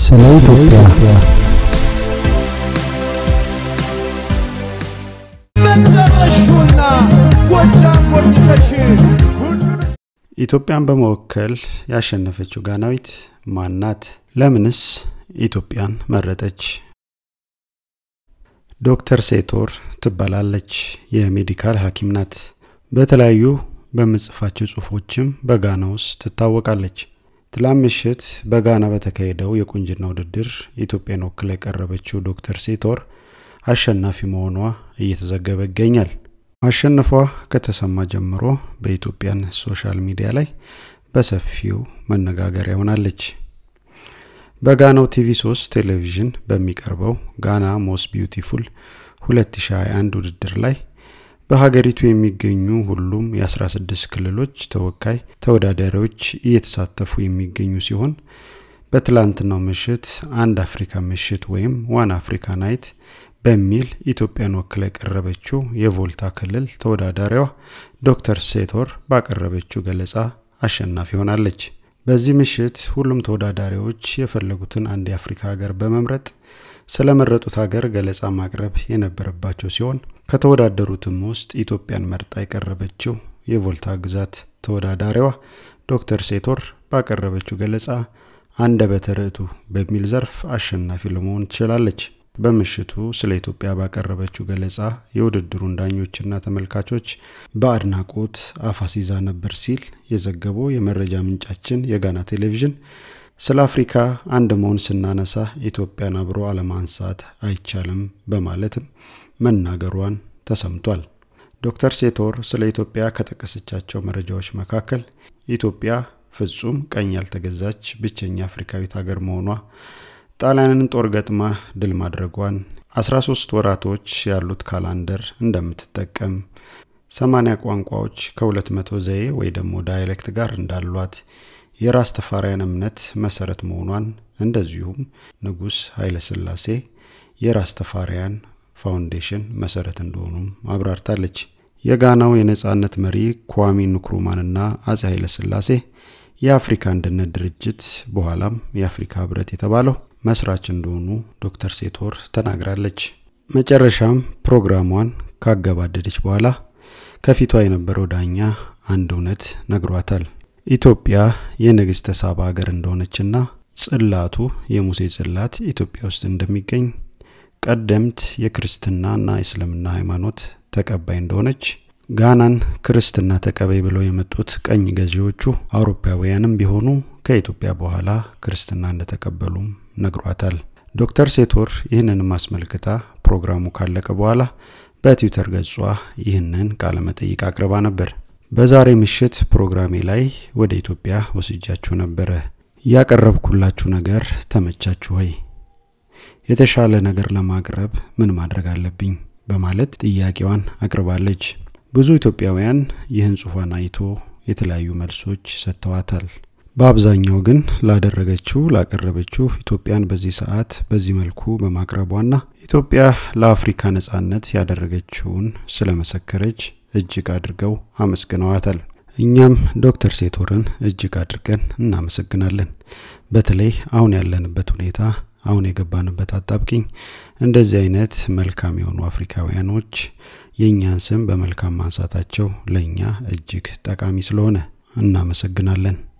ስለ ኢትዮጵያ መጨረሹና ጎጃም ወርድተሽ ኢትዮጵያን በመወከል ያሸነፈችው ጋናዊት ማናት? ለምንስ ኢትዮጵያን መረጠች? ዶክተር ሴቶር ትባላለች። የሜዲካል ሐኪም ናት። በተለያዩ በምጽፋቸው ጽሁፎችም በጋና ውስጥ ትታወቃለች። ትላንት ምሽት በጋና በተካሄደው የቁንጅና ውድድር ኢትዮጵያን ወክላ የቀረበችው ዶክተር ሴቶር አሸናፊ መሆኗ እየተዘገበ ይገኛል። ማሸነፏ ከተሰማ ጀምሮ በኢትዮጵያን ሶሻል ሚዲያ ላይ በሰፊው መነጋገሪያ ሆናለች። በጋናው ቲቪ 3 ቴሌቪዥን በሚቀርበው ጋና ሞስ ቢዩቲፉል 2021 ውድድር ላይ በሀገሪቱ የሚገኙ ሁሉም የ16 ክልሎች ተወካይ ተወዳዳሪዎች እየተሳተፉ የሚገኙ ሲሆን በትላንትናው ምሽት አንድ አፍሪካ ምሽት ወይም ዋን አፍሪካ ናይት በሚል ኢትዮጵያን ወክላ የቀረበችው የቮልታ ክልል ተወዳዳሪዋ ዶክተር ሴቶር ባቀረበችው ገለጻ አሸናፊ ሆናለች። በዚህ ምሽት ሁሉም ተወዳዳሪዎች የፈለጉትን አንድ የአፍሪካ ሀገር በመምረጥ ስለመረጡት ሀገር ገለጻ ማቅረብ የነበረባቸው ሲሆን ከተወዳደሩትም ውስጥ ኢትዮጵያን መርጣ የቀረበችው የቮልታ ግዛት ተወዳዳሪዋ ዶክተር ሴቶር ባቀረበችው ገለጻ አንደበተ ርቱዕ በሚል ዘርፍ አሸናፊ ለመሆን ትችላለች። በምሽቱ ስለ ኢትዮጵያ ባቀረበችው ገለጻ የውድድሩን ዳኞችና ተመልካቾች በአድናቆት አፋሲዛ ነበር ሲል የዘገበው የመረጃ ምንጫችን የጋና ቴሌቪዥን ስለ አፍሪካ አንድ መሆን ስናነሳ ኢትዮጵያን አብሮ አለማንሳት አይቻልም በማለትም መናገሯን ተሰምቷል። ዶክተር ሴቶር ስለ ኢትዮጵያ ከጠቀሰቻቸው መረጃዎች መካከል ኢትዮጵያ ፍጹም ቀኝ ያልተገዛች ብቸኛ አፍሪካዊት ሀገር መሆኗ ጣሊያንን ጦር ገጥማ ድል ማድረጓን 13 ወራቶች ያሉት ካላንደር እንደምትጠቀም 80 ቋንቋዎች ከ200 ዘዬ ወይ ደግሞ ዳይሌክት ጋር እንዳሏት የራስ ተፋሪያን እምነት መሰረት መሆኗን እንደዚሁም ንጉሥ ኃይለ ሥላሴ የራስ ተፋሪያን ፋውንዴሽን መሰረት እንደሆኑም አብራርታለች። የጋናው የነጻነት መሪ ኳሚ ንክሩማንና አጼ ኃይለ ሥላሴ የአፍሪካ አንድነት ድርጅት በኋላም የአፍሪካ ህብረት የተባለው መስራች እንደሆኑ ዶክተር ሴቶር ተናግራለች። መጨረሻም ፕሮግራሟን ካገባደደች በኋላ ከፊቷ የነበረው ዳኛ አንድ እውነት ነግሯታል። ኢትዮጵያ የንግሥተ ሳባ ሀገር እንደሆነችና ጽላቱ የሙሴ ጽላት ኢትዮጵያ ውስጥ እንደሚገኝ ቀደምት የክርስትናና የእስልምና ሃይማኖት ተቀባይ እንደሆነች ጋናን ክርስትና ተቀበይ ብለው የመጡት ቀኝ ገዢዎቹ አውሮፓውያንም ቢሆኑ ከኢትዮጵያ በኋላ ክርስትና እንደተቀበሉም ነግሯታል። ዶክተር ሴቶር ይህንንም አስመልክታ ፕሮግራሙ ካለቀ በኋላ በትዊተር ገጿ ይህንን ቃለመጠይቅ አቅርባ ነበር። በዛሬ ምሽት ፕሮግራሜ ላይ ወደ ኢትዮጵያ ወስጃችሁ ነበረ። ያቀረብኩላችሁ ነገር ተመቻችሁ ወይ? የተሻለ ነገር ለማቅረብ ምን ማድረግ አለብኝ? በማለት ጥያቄዋን አቅርባለች። ብዙ ኢትዮጵያውያን ይህን ጽሑፏን አይቶ የተለያዩ መልሶች ሰጥተዋታል። በአብዛኛው ግን ላደረገችው ላቀረበችው ኢትዮጵያን በዚህ ሰዓት በዚህ መልኩ በማቅረቧና ኢትዮጵያ ለአፍሪካ ነጻነት ያደረገችውን ስለመሰከረች እጅግ አድርገው አመስግነዋታል። እኛም ዶክተር ሴቶርን እጅግ አድርገን እናመሰግናለን። በተለይ አሁን ያለንበት ሁኔታ አሁን የገባንበት አጣብቂኝ እንደዚህ አይነት መልካም የሆኑ አፍሪካውያኖች የእኛን ስም በመልካም ማንሳታቸው ለእኛ እጅግ ጠቃሚ ስለሆነ እናመሰግናለን።